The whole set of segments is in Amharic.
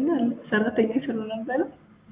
አለ ሰራተኛ ስሉ ነበረ።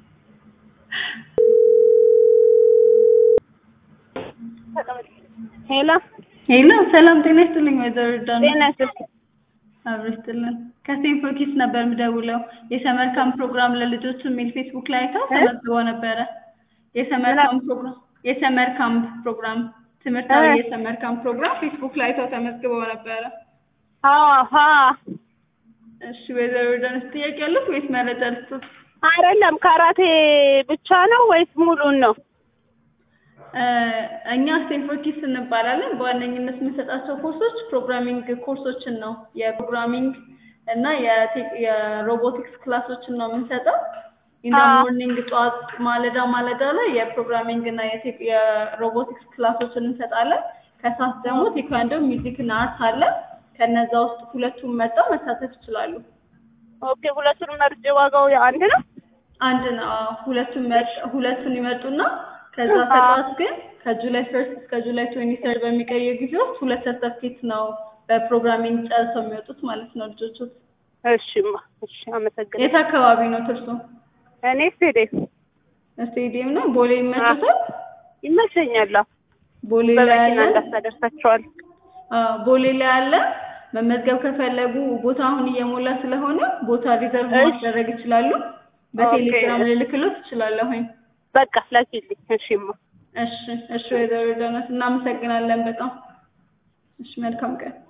ሄሎ ሄሎ ሰላም ጤና ይስጥልኝ ወይዘሮ ዳና ጤና ይስጥልኝ። አብሮ ይስጥልን ከሴንፎር ኪድስ ነበር የምደውለው የሰመር ካምፕ ፕሮግራም ለልጆች የሚል ፌስቡክ ላይ አይተው ተመዝግበው ነበረ የሰመር ካምፕ ፕሮግራም የሰመር ካምፕ ፕሮግራም ትምህርታዊ እ የሰመር ካምፕ ፕሮግራም ፌስቡክ ላይ አይተው ተመዝግበው ነበረ አዎ አዎ እሺ ወይዘሮ ዳንስ ጥያቄ ያሉት ወይስ መረጃ ልስጡት አይደለም ካራቴ ብቻ ነው ወይስ ሙሉን ነው? እ እኛ ስቴንፎር ኪድስ እንባላለን። በዋነኝነት የምንሰጣቸው ኮርሶች ፕሮግራሚንግ ኮርሶችን ነው። የፕሮግራሚንግ እና የቴክ- የሮቦቲክስ ክላሶችን ነው የምንሰጠው። ኢን ዘ አዎ። ሞርኒንግ ጠዋት ማለዳ ማለዳ ላይ የፕሮግራሚንግ እና የቴክ- የሮቦቲክስ ክላሶችን እንሰጣለን። ከሰዓት ደግሞ ቴኳንዶ፣ ሚውዚክ እና አርት አለ። ከነዛ ውስጥ ሁለቱም መጣው መሳተፍ ይችላሉ። ኦኬ ሁለቱን መርጬ ዋጋው አንድ ነው? አንድ ነው። አዎ፣ ሁለቱን መርጥ- ሁለቱን ይመርጡና ከዛ አዎ። ከጠዋት ግን ከጁላይ ፈርስት እስከ ጁላይ ትዌንቲ ሰርድ በሚቀየር ጊዜ ውስጥ ሁለት ሰርተፍኬት ነው በፕሮግራሚንግ ጨርሰው የሚወጡት ማለት ነው ልጆቹ። እሺማ እሺ አመሰግናለሁ። የት አካባቢ ነው ትርሱ? እኔ ስቴዲየም ስቴዲየም ነው። ቦሌ ይመችዎታል? ይመቸኛል። አዎ። ቦሌ ላይ በመኪና አለ። እንዳታደርሳቸዋል። አዎ፣ ቦሌ ላይ አለ። መመዝገብ ከፈለጉ ቦታ አሁን እየሞላ ስለሆነ ቦታ ሪዘርቭ እሺ። ማስደረግ ይችላሉ። በቴሌግራም ልልክሎት እችላለሁኝ። በቃ ላኪልኝ። እሺማ እሺ፣ እሺ ወይዘሮ ዳናት እናመሰግናለን በጣም። እሺ፣ መልካም ቀን።